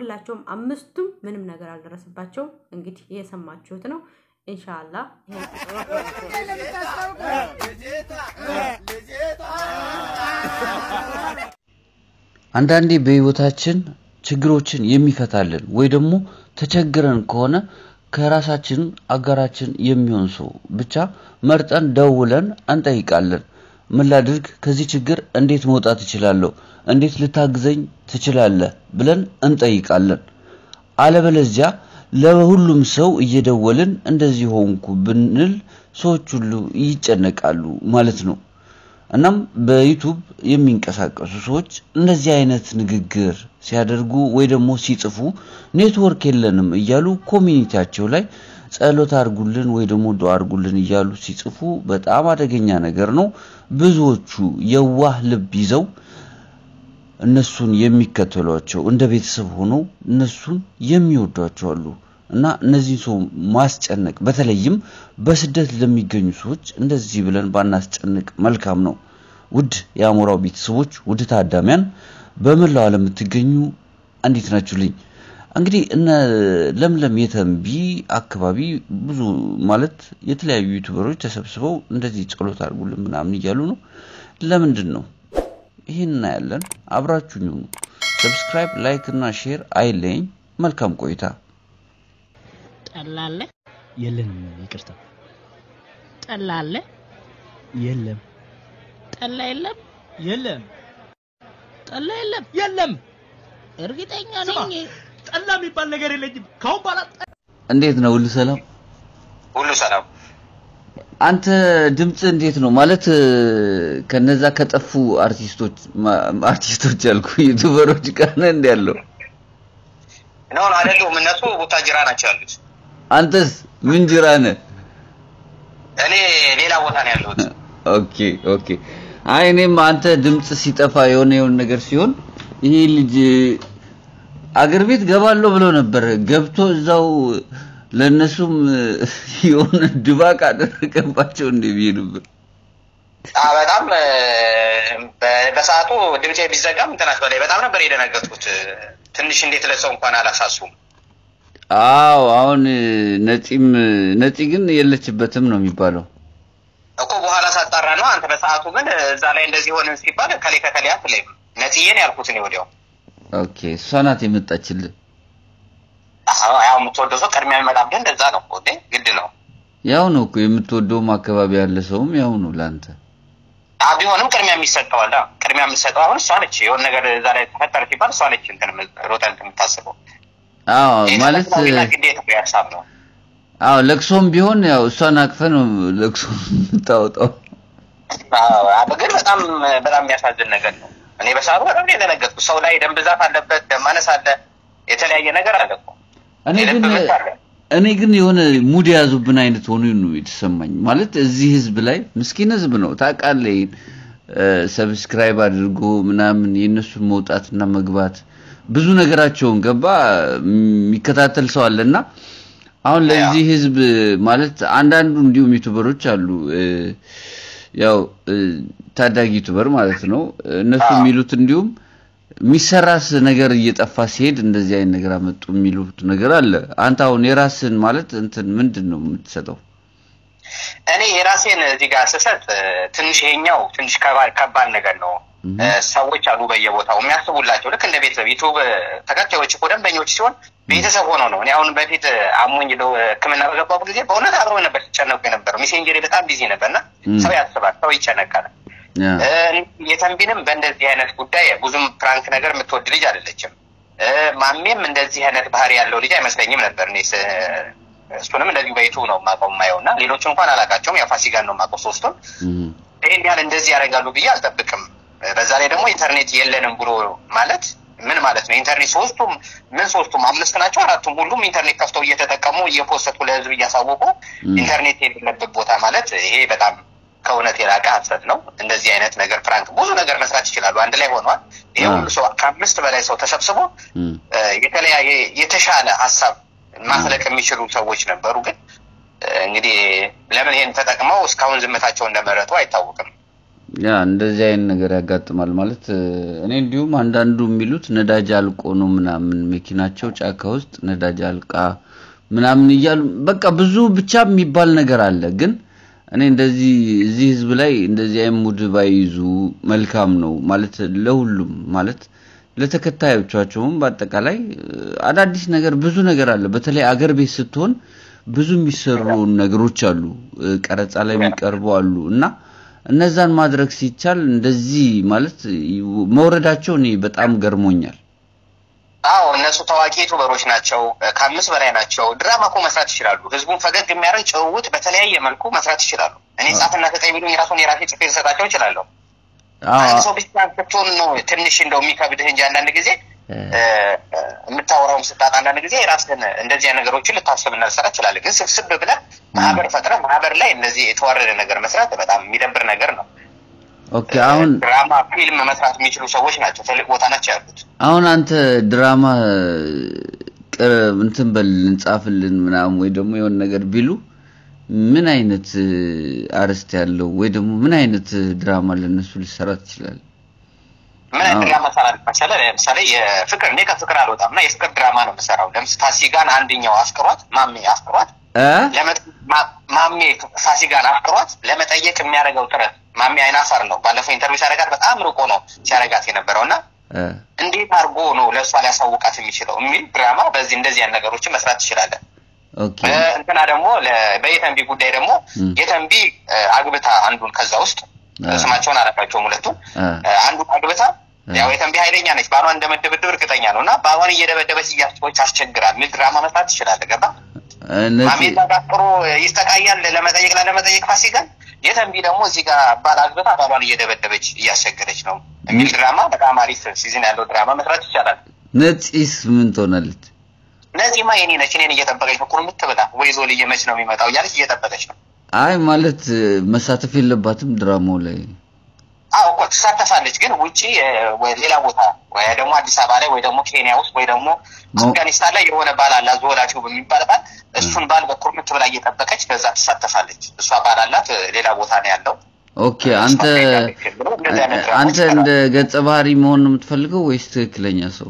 ሁላቸውም አምስቱም ምንም ነገር አልደረሰባቸውም። እንግዲህ የሰማችሁት ነው። ኢንሻአላህ አንዳንዴ በህይወታችን ችግሮችን የሚፈታልን ወይ ደግሞ ተቸግረን ከሆነ ከራሳችን አጋራችን የሚሆን ሰው ብቻ መርጠን ደውለን እንጠይቃለን። ምን ላድርግ? ከዚህ ችግር እንዴት መውጣት እችላለሁ? እንዴት ልታግዘኝ ትችላለህ? ብለን እንጠይቃለን። አለበለዚያ ለሁሉም ሰው እየደወልን እንደዚህ ሆንኩ ብንል ሰዎች ሁሉ ይጨነቃሉ ማለት ነው። እናም በዩቱብ የሚንቀሳቀሱ ሰዎች እንደዚህ አይነት ንግግር ሲያደርጉ ወይ ደግሞ ሲጽፉ ኔትወርክ የለንም እያሉ ኮሚኒቲያቸው ላይ ጸሎት አድርጉልን ወይ ደግሞ ዱዓ አድርጉልን እያሉ ሲጽፉ በጣም አደገኛ ነገር ነው። ብዙዎቹ የዋህ ልብ ይዘው እነሱን የሚከተሏቸው እንደ ቤተሰብ ሆነው እነሱን የሚወዷቸው አሉ እና እነዚህ ሰው ማስጨነቅ በተለይም በስደት ለሚገኙ ሰዎች እንደዚህ ብለን ባናስጨንቅ መልካም ነው። ውድ የአሞራው ቤተሰቦች፣ ውድ ታዳሚያን በመላው ዓለም የምትገኙ እንዴት ናችሁልኝ? እንግዲህ እነ ለምለም የተንቢ አካባቢ ብዙ ማለት የተለያዩ ዩቱበሮች ተሰብስበው እንደዚህ ጸሎት አድርጉልን ምናምን እያሉ ነው። ለምንድን ነው ይህን እናያለን። አብራችሁኝ ሁኑ። ሰብስክራይብ፣ ላይክ እና ሼር አይለኝ። መልካም ቆይታ። ጠላ አለ? የለንም፣ ይቅርታ። ጠላ አለ? የለም፣ ጠላ የለም? የለም፣ ጠላ የለም? የለም። እርግጠኛ ስማ፣ ነኝ። ጠላ የሚባል ነገር የለኝም። ካሁን በኋላ እንዴት ነው? ሁሉ ሰላም? ሁሉ ሰላም። አንተ ድምፅ እንዴት ነው? ማለት ከነዛ ከጠፉ አርቲስቶች ማ- አርቲስቶች ያልኩ ዩቱበሮች ጋር ነህ እንደ ያለው? ነው ነው አይደሉም። እነሱ ቡታጅራ ናቸው ያሉት። አንተስ ምን ጅራ ነህ? እኔ ሌላ ቦታ ነው ያለሁት። ኦኬ ኦኬ። አይ እኔም አንተ ድምፅ ሲጠፋ የሆነ የሆነ ነገር ሲሆን ይሄ ልጅ አገር ቤት ገባለሁ ብሎ ነበር። ገብቶ እዛው ለእነሱም የሆነ ድባቅ አደረገባቸው እንደ ብዬ ነበር። አ በጣም እ፣ በ- በሰዓቱ ድምጼ ቢዘጋም እንትናት በላይ በጣም ነበር የደነገጥኩት። ትንሽ እንዴት ለሰው እንኳን አላሳሱም። አዎ አሁን ነፂም ነፂ ግን የለችበትም ነው የሚባለው። እኮ በኋላ ሳጣራ ነው። አንተ በሰዓቱ ግን እዛ ላይ እንደዚህ ሆንን ሲባል ከሌ ከከሌ አትለይም። ነጽዬን ያልኩት እኔ ወዲያው ኦኬ እሷ ናት የመጣችልህ። አዎ፣ ያው የምትወደው ሰው ቅድሚያ የሚመጣብህ እንደዛ ነው እኮ እንዴ፣ ግድ ነው። ያው ነው እኮ የምትወደውም አካባቢ ያለ ሰውም ያው ነው ለአንተ። አ ቢሆንም ቅድሚያ የሚሰጠው አለ። ቅድሚያ የምትሰጠው አሁን እሷ ነች። የሆነ ነገር እዛ ላይ ተፈጠረ ሲባል እሷ ነች እንትን የም- ሮጠህ እንትን የምታስበው። አዎ ይሄ ማለት ተፈጥሯዊና ግዴታ ሀሳብ ነው። አዎ ለቅሶም ቢሆን ያው እሷን አቅፈ ነው ለቅሶ የምታወጣው። አዎ፣ አዎ፣ ግን በጣም በጣም የሚያሳዝን ነገር ነው። እኔ በሰዓቱ በጣም ነው የደነገጥኩት። ሰው ላይ ደም ብዛት አለበት፣ ደም ማነስ አለ፣ የተለያየ ነገር አለ እኮ እኔ የልብ ግን ምት አለ። እኔ ግን የሆነ ሙድ የያዙብን አይነት ሆኖ ነው የተሰማኝ። ማለት እዚህ ህዝብ ላይ ምስኪን ህዝብ ነው ታውቃለህ። ይሄን ሰብስክራይብ አድርጎ ምናምን የእነሱን መውጣትና መግባት ብዙ ነገራቸውን ገባ የሚከታተል ሰው አለና አሁን ለዚህ ህዝብ ማለት አንዳንዱ እንዲሁም ዩቱበሮች አሉ እ፣ ያው እ፣ ታዳጊ ዩቱበር ማለት ነው እነሱ አዎ። የሚሉት እንዲሁም የሚሰራስ ነገር እየጠፋ ሲሄድ እንደዚህ አይነት ነገር አመጡ የሚሉት ነገር አለ። አንተ አሁን የራስን ማለት እንትን ምንድን ነው የምትሰጠው? እኔ የራሴን እዚህ ጋር ስሰጥ እ፣ ትንሽ ይሄኛው ትንሽ ከባድ ከባድ ነገር ነው። እ፣ ሰዎች አሉ በየቦታው የሚያስቡላቸው ልክ እንደ ቤተሰብ ዩቱብ እ፣ ተከታዮች እኮ ደንበኞች ሲሆን ቤተሰብ ሆነው ነው። እኔ አሁን በፊት እ፣ አሞኝ ለው ሕክምና በገባሁ ጊዜ በእውነት አብረው ነበር ሲጨነቁ የነበረው። ሜሴንጀሬ በጣም ቢዚ ነበር እና ም። ሰው ያስባል፣ ሰው ይጨነቃል። ያ እ፣ የተንቢንም በእንደዚህ አይነት ጉዳይ ብዙም ፕራንክ ነገር የምትወድ ልጅ አይደለችም። እ፣ ማሜም እንደዚህ አይነት ባህሪ ያለው ልጅ አይመስለኝም ነበር እኔ ስ- እሱንም እንደዚሁ በዩቱብ ነው የማውቀው የማየው እና ሌሎች እንኳን አላውቃቸውም። ያው ፋሲካን ነው የማውቀው ሶስቱን እም፣ ይሄን ያህል እንደዚህ ያደርጋሉ ብዬ አልጠብቅም። በዛ ላይ ደግሞ ኢንተርኔት የለንም ብሎ ማለት ምን ማለት ነው? ኢንተርኔት ሶስቱም ምን ሶስቱም አምስት ናቸው አራቱም ሁሉም ኢንተርኔት ከፍተው እየተጠቀሙ እየፖሰቱ ለህዝብ እያሳወቁ ም። ኢንተርኔት የሌለበት ቦታ ማለት ይሄ በጣም ከእውነት የራቀ ሀሰት ነው። እንደዚህ አይነት ነገር ፍራንክ ብዙ ነገር መስራት ይችላሉ። አንድ ላይ ሆኗል። ይሄ አዎ። ሁሉ ሰው ከአምስት በላይ ሰው ተሰብስቦ እም፣ እ፣ የተለያየ የተሻለ ሀሳብ ማፍለቅ የሚችሉ ሰዎች ነበሩ። ግን እ፣ እንግዲህ ለምን ይሄን ተጠቅመው እስካሁን ዝምታቸው እንደመረጡ አይታወቅም። ያ እንደዚህ አይነት ነገር ያጋጥማል ማለት እ፣ እኔ እንዲሁም አንዳንዱ የሚሉት ነዳጅ አልቆ ነው ምናምን መኪናቸው ጫካ ውስጥ ነዳጅ አልቃ ምናምን እያሉ በቃ ብዙ ብቻ የሚባል ነገር አለ። ግን እኔ እንደዚህ እዚህ ህዝብ ላይ እንደዚህ አይነት ሙድ ባይይዙ መልካም ነው ማለት ለሁሉም ማለት ለተከታዮቻቸውም በአጠቃላይ እ፣ አዳዲስ ነገር ብዙ ነገር አለ። በተለይ አገር ቤት ስትሆን ብዙ የሚሰሩ ነገሮች አሉ፣ እ፣ ቀረጻ ላይ የሚቀርቡ አሉ እና እነዛን ማድረግ ሲቻል እንደዚህ ማለት ይ- መውረዳቸው እኔ በጣም ገርሞኛል። አዎ እነሱ ታዋቂ ዩቱበሮች ናቸው። ከአምስት በላይ ናቸው። ድራማ እኮ መስራት ይችላሉ። ህዝቡን ፈገግ የሚያደርግ ጭውውት በተለያየ መልኩ መስራት ይችላሉ። እኔ ጻፍና ተጠይ ቢሉኝ የራሱን የራሴ ጽፌ ልሰጣቸው እችላለሁ። አንድ አዎ ሰው ብቻ ስትሆን ነው ትንሽ እንደው የሚከብድህ እንጂ አንዳንድ ጊዜ እ፣ እ፣ የምታወራውን ስታጣ አንዳንድ ጊዜ የራስህን እንደዚህ አይነት ነገሮችን ልታስብና ልሰራ ትችላለህ። ግን ስብስብ ብለህ ማህበር ፈጥረህ ማህበር ላይ እንደዚህ የተዋረደ ነገር መስራት በጣም የሚደብር ነገር ነው። ኦኬ አሁን ድራማ ፊልም መስራት የሚችሉ ሰዎች ናቸው። ትልቅ ቦታ ናቸው ያሉት። አሁን አንተ ድራማ ቅር እንትን በል እንጻፍልን ምናምን ወይ ደግሞ የሆነ ነገር ቢሉ ምን አይነት እ፣ አርዕስት ያለው ወይ ደግሞ ምን አይነት እ፣ ድራማ ለነሱ ሊሰራ ትችላል? ምን አይነት አዎ። ድራማ ሰራል መሰለህ? ለምሳሌ የፍቅር እኔ ከፍቅር አልወጣም እና የፍቅር ድራማ ነው የምሰራው። ለምሳሌ ፋሲካን አንደኛው አፍቅሯት ማሜ አፍቅሯት እ ለመጥ- ማ- ማሜ ፋሲካን አፍቅሯት ለመጠየቅ የሚያደርገው ጥረት ማሜ አይናፋር ነው። ባለፈው ኢንተርቪው ሲያደርጋት በጣም ርቆ ነው ሲያደርጋት የነበረው እና እ፣ እንዴት አድርጎ ነው ለእሷ ሊያሳውቃት የሚችለው የሚል ድራማ በዚህ እንደዚህ አይነት ነገሮችን መስራት ትችላለን። ኦኬ እንትና ደግሞ ለ- በየተንቢ ጉዳይ ደግሞ ም። የተንቢ እ፣ አግብታ አንዱን ከዛ ውስጥ አ። ስማቸውን አላውቃቸውም ሁለቱም አ። እ፣ አንዱን አግብታ ያው የተንቢ ኃይለኛ ነች። ባሏን እንደመደበደብ እርግጠኛ ነው እና ባሏን እየደበደበች እያስቶች አስቸግራል የሚል ድራማ መስራት ትችላለህ። ገባ እነዚህ ማሜላ ጋጥሮ ይስተቃያል ለመጠየቅ ላለመጠየቅ ፋሲካን የተንቢ ደግሞ እዚህ ጋር ባል አግብታ ባሏን እየደበደበች እያስቸገረች ነው የሚል ድራማ በጣም አሪፍ ሲዝን ያለው ድራማ መስራት ይቻላል። ነፂስ ምን ትሆናለች? እነዚህማ የኔ ነች እኔን እየጠበቀች ነው ኩርምት ብላ ወይ ዞል እየመች ነው የሚመጣው እያለች እየጠበቀች ነው። አይ ማለት እ፣ መሳተፍ የለባትም ድራማው ላይ አዎ እኮ ትሳተፋለች፣ ግን ውጪ እ፣ ወይ ሌላ ቦታ ወይ ደግሞ አዲስ አበባ ላይ ወይ ደግሞ ኬንያ ውስጥ ወይ ደግሞ ሞ- አፍጋኒስታን ላይ የሆነ ባል አላት ዞላቸው በሚባል ባል እሱን ባል በኩርምት ብላ እየጠበቀች ከዛ ትሳተፋለች። እሷ ባል አላት እ፣ ሌላ ቦታ ነው ያለው። ኦኬ አንተ እንደዚህ አይነት ድራማዎች አንተ እንደ ገጸ ባህሪ መሆን ነው የምትፈልገው ወይስ ትክክለኛ ሰው?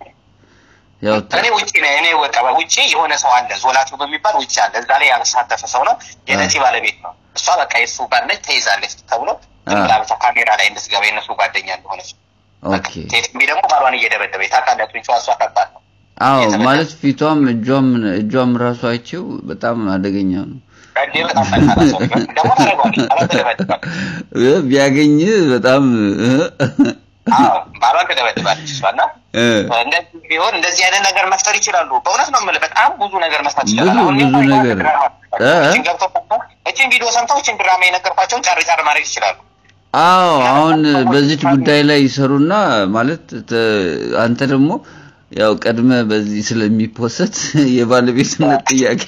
ያው ተ- እኔ ውጭ ነኝ። እኔ ወጣ ውጭ የሆነ ሰው አለ ዞላቱ በሚባል ውጭ አለ። እዛ ላይ ያልተሳተፈ ሰው ነው። የነፂ ባለቤት ነው። እሷ በቃ የሱ ባል ነች ተይዛለች ተብሎ ዝም ብላ ብቻ ካሜራ ላይ እንድትገባ የነሱ ጓደኛ እንደሆነች ኦኬ ቴትሚ ደግሞ ባሏን እየደበደበች ታውቃለህ። ጡንቻዋ እሷ ከባድ ነው። አዎ የተመለሰ- ማለት ፊቷም እጇም እጇም ራሱ አይቼው በጣም አደገኛ ነው። እንዴ በጣም ጠንካራ ሰው ነው። ደግሞ ታደርገዋለች። ባሏን ትደበድባለች። እ፣ ቢያገኝ በጣም እ፣ አዎ ባሏን ትደበድባለች እሷ እና እ፣ እንደዚህ ቢሆን እንደዚህ አይነት ነገር መፍጠር ይችላሉ። በእውነት ነው የምልህ፣ በጣም ብዙ ነገር መስራት ይችላል። ብዙ- አሁን ብዙ እኔ ነገር። ድራማ እ? እችን ገብተው ሰምተው እችን ቪዲዮ ሰምተው እችን ድራማ የነገርኳቸውን ጫር ጫር ማድረግ ይችላሉ። አዎ አሁን በዚች ጉዳይ ላይ ይሰሩና ማለት ተ- አንተ ደግሞ ያው ቀድመ በዚህ ስለሚፖሰት የባለቤትነት ጥያቄ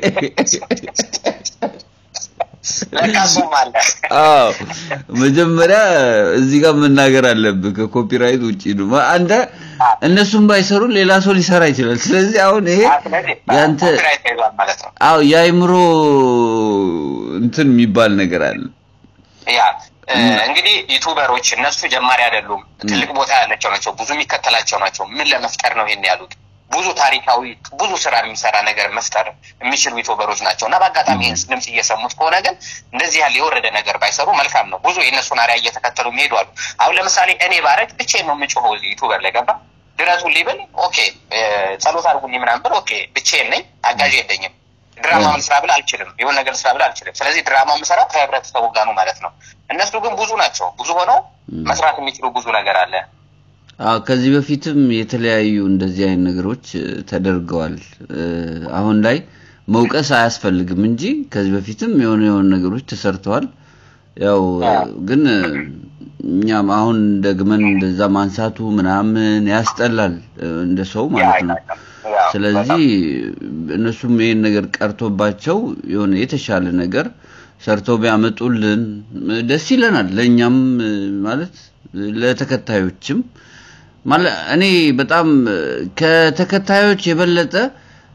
ለካ እሱም አለ። አዎ መጀመሪያ እዚህ ጋር መናገር አለብህ። ከኮፒራይት ውጪ ነው። አንተ እነሱም ባይሰሩ ሌላ ሰው ሊሰራ ይችላል። ስለዚህ አሁን ይሄ ስለዚህ ያንተ ኮፒራይት ተይዟል ማለት ነው። አዎ የአይምሮ እንትን የሚባል ነገር አለ። ያ እ፣ እንግዲህ ዩቱበሮች እነሱ ጀማሪ አይደሉም። ትልቅ ቦታ ያላቸው ናቸው። ብዙ የሚከተላቸው ናቸው። ምን ለመፍጠር ነው ይሄን ያሉት? ብዙ ታሪካዊ ብዙ ስራ የሚሰራ ነገር መፍጠር የሚችሉ ዩቱበሮች ናቸው እና በአጋጣሚ ይህን ድምፅ እየሰሙት ከሆነ ግን እንደዚህ ያለ የወረደ ነገር ባይሰሩ መልካም ነው። ብዙ የእነሱን አሪያ እየተከተሉ የሚሄዱ አሉ። አሁን ለምሳሌ እኔ ባረግ ብቻዬን ነው የምጮኸው እዚህ ዩቱበር ላይ ገባ ድረሱልኝ ብል ኦኬ፣ እ፣ ጸሎት አድርጉልኝ ምናምን ብል ኦኬ፣ ብቻዬን ነኝ፣ አጋዥ የለኝም። ድራማ ያ። ልስራ ብል አልችልም። የሆነ ነገር ልስራ ብል አልችልም። ስለዚህ ድራማ የምሰራው ከህብረተሰቡ ጋር ነው ማለት ነው። እነሱ ግን ብዙ ናቸው። ብዙ ሆነው መስራት የሚችሉ ብዙ ነገር አለ። አዎ ከዚህ በፊትም የተለያዩ እንደዚህ አይነት ነገሮች እ፣ ተደርገዋል። እ፣ አሁን ላይ መውቀስ አያስፈልግም እንጂ ከዚህ በፊትም የሆነ የሆነ ነገሮች ተሰርተዋል። ያው እ፣ ግን እ፣ እኛም አሁን ደግመን እንደዛ ማንሳቱ ምናምን ያስጠላል እ፣ እንደ ሰው ማለት ነው። ያው ስለዚህ እነሱም ይሄን ነገር ቀርቶባቸው የሆነ የተሻለ ነገር ሰርተው ቢያመጡልን እ፣ ደስ ይለናል። ለእኛም እ፣ ማለት እ፣ ለተከታዮችም ማለት እኔ በጣም እ፣ ከተከታዮች የበለጠ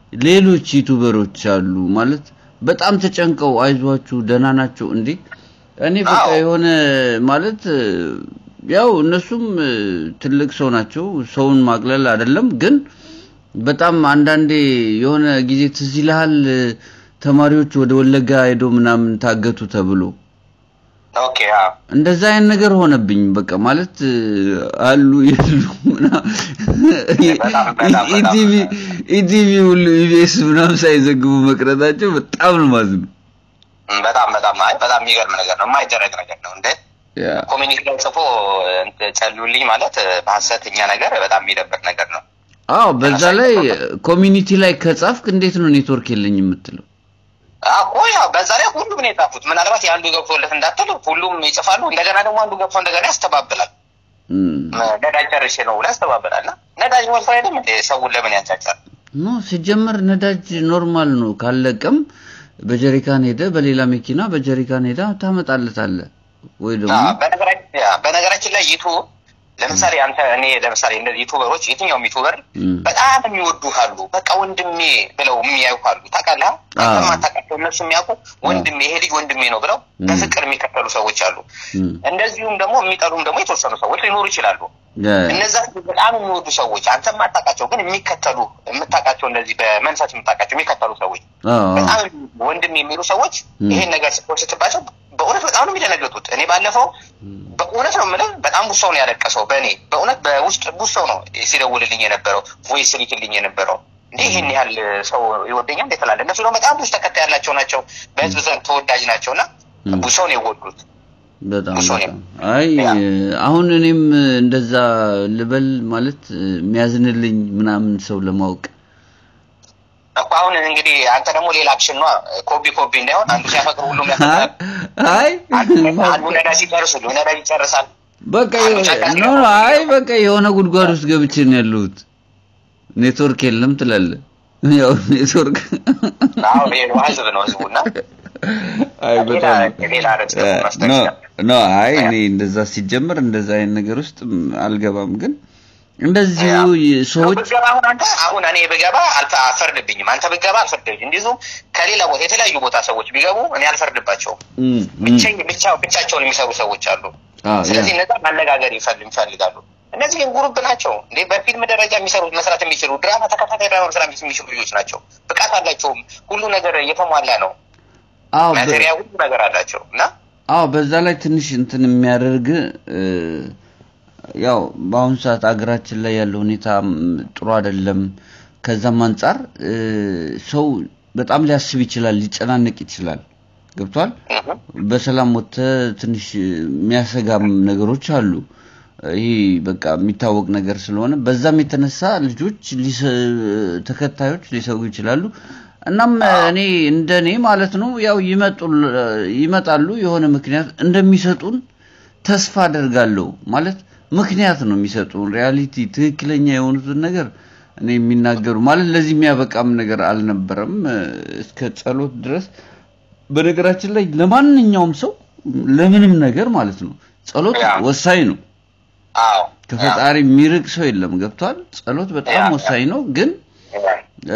ሌሎች ዩቱበሮች አሉ ማለት በጣም ተጨንቀው አይዟችሁ ደህና ናቸው እንዴ እኔ በቃ አዎ። የሆነ ማለት እ፣ ያው እነሱም እ፣ ትልቅ ሰው ናቸው። ሰውን ማቅለል አይደለም፣ ግን በጣም አንዳንዴ የሆነ ጊዜ ትዝ ይልሃል እ፣ ተማሪዎች ወደ ወለጋ ሄዶ ምናምን ታገቱ ተብሎ ኦኬ አዎ እንደዛ አይነት ነገር ሆነብኝ። በቃ ማለት እ፣ አሉ የሉ ምናምን በጣም በጣም ኢቲቪ ኢቲቪ ሁሉ ኢቢኤስ ምናምን ሳይዘግቡ መቅረታቸው በጣም ነው ማዝነው። እም፣ በጣም በጣም አይ በጣም የሚገርም ነገር ነው። የማይደረግ ነገር ነው እንደ ያ ኮሚኒቲ ላይ ጽፎ እንትን ጸልዩልኝ ማለት እ፣ በሀሰተኛ ነገር በጣም የሚደብር ነገር ነው። አዎ በዛ ላይ ኮሚኒቲ ላይ ከጻፍክ እንዴት ነው ኔትወርክ የለኝ የምትለው? አዎ ያው በዛ ላይ ሁሉም ነው የጻፉት። ምናልባት የአንዱ ገብቶለት እንዳትል ሁሉም ይጽፋሉ። እንደገና ደግሞ አንዱ ገብቶ እንደገና ያስተባብላል። እም፣ ነዳጅ ጨርሼ ነው ብሎ ያስተባብላል። እና ነዳጅ ሞልቶ አይደለም እንደ ሰውን ለምን ያንጫጫል? ኖ ሲጀመር ነዳጅ ኖርማል ነው። ካለቀም በጀሪካን ሄደ በሌላ መኪና በጀሪካን ሄዳ ታመጣለታለህ ወይ ደግሞ አዎ፣ በነገራችን ያ፣ በነገራችን ላይ ዩቱብ ለምሳሌ አንተ እኔ ለምሳሌ እነዚህ ዩቱበሮች የትኛውም ዩቱበር እም፣ በጣም የሚወዱ አሉ። በቃ ወንድሜ ብለው የሚያዩ አሉ። ታውቃለህ? አዎ። ማታውቃቸው እነሱ የሚያውቁ ወንድሜ ይሄ ልጅ ወንድሜ ነው ብለው እም። በፍቅር የሚከተሉ ሰዎች አሉ። እም፣ እንደዚሁም ደግሞ የሚጠሉም ደግሞ የተወሰኑ ሰዎች ሊኖሩ ይችላሉ። ያ፣ እነዛ በጣም የሚወዱ ሰዎች አንተ የማታውቃቸው ግን የሚከተሉ የምታውቃቸው እንደዚህ በመንፈስ የምታውቃቸው የሚከተሉ ሰዎች አዎ፣ በጣም ወንድም የሚሉ ሰዎች እም። ይሄን ነገር ስትባቸው በእውነት በጣም ነው የሚደነግጡት። እኔ ባለፈው በእውነት ነው የምልህ በጣም ብዙ ሰው ነው ያለቀሰው በእኔ በእውነት በውስጥ ብዙ ሰው ነው ሲደውልልኝ የነበረው ቮይስ ልክልኝ የነበረው እንዴ ይህን ያህል ሰው ይወደኛል እንዴት ትላለህ? እነሱ ደግሞ በጣም ብዙ ተከታይ ያላቸው ናቸው፣ በህዝብ ዘንድ ተወዳጅ ናቸው እና እም። ብዙ ሰው ነው የወዱት። በጣም ብዙ ነው። በጣም አይ ያ። አሁን እኔም እንደዛ ልበል ማለት የሚያዝንልኝ ምናምን ሰው ለማወቅ እኮ አሁን እንግዲህ አንተ ደግሞ ሌላ አክሽን ነዋ ኮቢ ኮቢ እንዳይሆን አንዱ ሲያፈቅር ሁሉም ያፈቅራል። አይ አንዱ ነዳጅ ሲጨርስ ሁሉ ነዳጅ ይጨርሳል። በቃ የሆነ- ኖ ኖ አይ በቃ የሆነ ጉድጓድ ውስጥ ገብቼ ነው ያለሁት። ኔትወርክ የለም ትላለህ። ያው ኔትወርክ አሁን ይሄ ነው ህዝብ ነው ህዝቡና አይ ሌላ በጣም ሌላ ርዕስ ደግሞ መፍጠር ኖ ይችላል። ኖ አይ እኔ እንደዛ ሲጀምር እንደዛ አይነት ነገር ውስጥ አልገባም። ግን እንደዚሁ ሰዎች ብገባ አሁን አንተ አሁን እኔ ብገባ አልፈ አልፈርድብኝም። አንተ ብገባ አልፈርድብኝም። እንዲሁም ከሌላ ቦታ የተለያዩ ቦታ ሰዎች ቢገቡ እኔ አልፈርድባቸውም። እም፣ እም፣ ብቻኝ ብቻ ብቻቸውን የሚሰሩ ሰዎች አሉ። አዎ፣ ያ። ስለዚህ እነዛ ማነጋገር ይፈል- ይፈልጋሉ። እነዚህ ግን ጉሩብ ናቸው እንዴ በፊልም ደረጃ የሚሰሩ መስራት የሚችሉ ድራማ ተከታታይ ድራማ መስራት የሚችሉ ልጆች ናቸው። ብቃት አላቸውም። ሁሉ ነገር እየተሟላ ነው። አዎ በ- ማቴሪያ ሁሉ ነገር አላቸው እና አዎ በዛ ላይ ትንሽ እንትን የሚያደርግ እ፣ ያው በአሁኑ ሰዓት አገራችን ላይ ያለው ሁኔታ ም፣ ጥሩ አይደለም። ከዛም አንጻር እ፣ ሰው በጣም ሊያስብ ይችላል፣ ሊጨናነቅ ይችላል። ገብቷል። እህ፣ በሰላም ወጥተህ ትንሽ የሚያሰጋም ነገሮች አሉ። ይሄ በቃ የሚታወቅ ነገር ስለሆነ በዛም የተነሳ ልጆች ሊሰ- ተከታዮች ሊሰጉ ይችላሉ። እናም እኔ እንደ እኔ ማለት ነው ያው ይመጡል ይመጣሉ የሆነ ምክንያት እንደሚሰጡን ተስፋ አደርጋለሁ። ማለት ምክንያት ነው የሚሰጡን ሪያሊቲ ትክክለኛ የሆኑትን ነገር እኔ የሚናገሩ ማለት ለዚህ የሚያበቃም ነገር አልነበረም እ፣ እስከ ጸሎት ድረስ በነገራችን ላይ ለማንኛውም ሰው ለምንም ነገር ማለት ነው ጸሎት ያ። ወሳኝ ነው። አዎ ከፈጣሪ የሚርቅ ሰው የለም። ገብቷል። ጸሎት በጣም ያ። ወሳኝ ነው ግን እ፣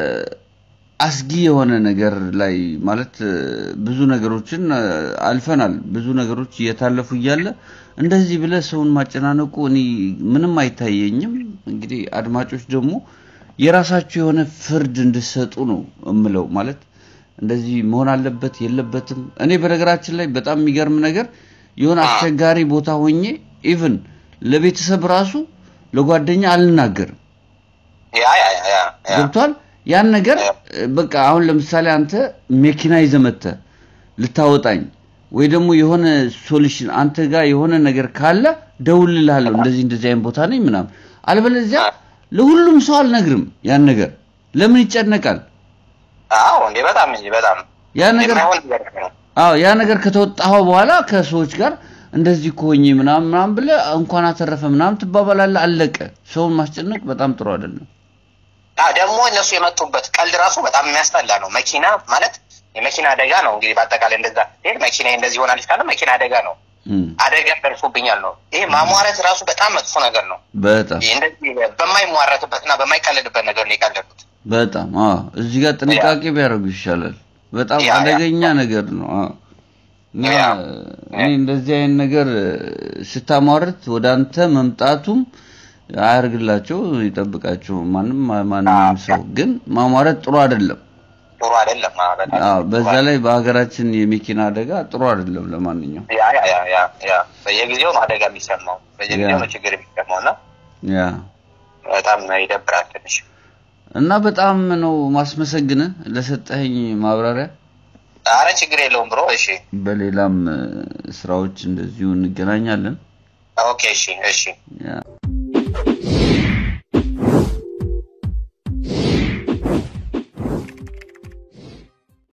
አስጊ የሆነ ነገር ላይ ማለት እ፣ ብዙ ነገሮችን እ፣ አልፈናል። ብዙ ነገሮች እየታለፉ እያለ እንደዚህ ብለህ ሰውን ማጨናነቁ እኔ ምንም አይታየኝም። እንግዲህ አድማጮች ደግሞ የራሳችሁ የሆነ ፍርድ እንድሰጡ ነው እምለው። ማለት እንደዚህ መሆን አለበት የለበትም። እኔ በነገራችን ላይ በጣም የሚገርም ነገር የሆነ አስቸጋሪ ቦታ ሆኜ ኢቭን ለቤተሰብ ራሱ ለጓደኛ አልናገርም። ያ ያ ያ ያ ያ ገብቷል። ያን ነገር እ፣ በቃ አሁን ለምሳሌ አንተ መኪና ይዘህ መጥተህ ልታወጣኝ ወይ ደግሞ የሆነ ሶሉሽን አንተ ጋር የሆነ ነገር ካለ ደውልልሃለሁ፣ እንደዚህ እንደዚህ አይነት ቦታ ነኝ ምናምን። አልበለዚያ ለሁሉም ሰው አልነግርም። ያን ነገር ለምን ይጨነቃል? አዎ እንዴ በጣም እንጂ በጣም ያ ነገር የማይሆን ነገር ነው። አዎ ያ ነገር ከተወጣኸው በኋላ ከሰዎች ጋር እንደዚህ ኮኝ ምናምን ምናምን ብለህ እንኳን አተረፈ ምናምን ትባባላለህ። አለቀ። ሰውን ማስጨነቅ በጣም ጥሩ አይደለም። አዎ ደግሞ እነሱ የመጡበት ቀልድ ራሱ በጣም የሚያስጠላ ነው። መኪና ማለት የመኪና አደጋ ነው። እንግዲህ በአጠቃላይ እንደዛ ስትሄድ መኪና እንደዚህ ሆናለች ካለ መኪና አደጋ ነው። እም፣ አደጋ ደርሶብኛል ነው። ይሄ ማሟረት ራሱ በጣም መጥፎ ነገር ነው። በጣም ይህ እንደዚህ በማይሟረትበትና በማይቀለድበት ነገር ነው የቀለዱት። በጣም አዎ፣ እዚህ ጋር ጥንቃቄ ቢያደርጉ ይሻላል። በጣም ያ፣ ያ። አደገኛ ነገር ነው። አዎ እና ያ። እኔ እንደዚህ አይነት ነገር ስታሟርት ወደ አንተ መምጣቱም አያርግላቸው፣ ይጠብቃቸው። ማንም ማንም ሰው ግን ማሟረት ጥሩ አይደለም። ጥሩ አይደለም። አዎ፣ በጣም አዎ፣ በዛ ላይ በሀገራችን የመኪና አደጋ ጥሩ አይደለም። ለማንኛውም ያ ያ ያ ያ ያ በየጊዜው ነው አደጋ የሚሰማው፣ በየጊዜው ያ። ነው ችግር የሚሰማው እና ያ በጣም ይደብራል ትንሽ። እና በጣም ነው ማስመሰግነ ለሰጠኸኝ ማብራሪያ። አረ ችግር የለውም ብሮ። እሺ በሌላም እ፣ ስራዎች እንደዚሁ እንገናኛለን። ኦኬ፣ እሺ፣ እሺ። ያ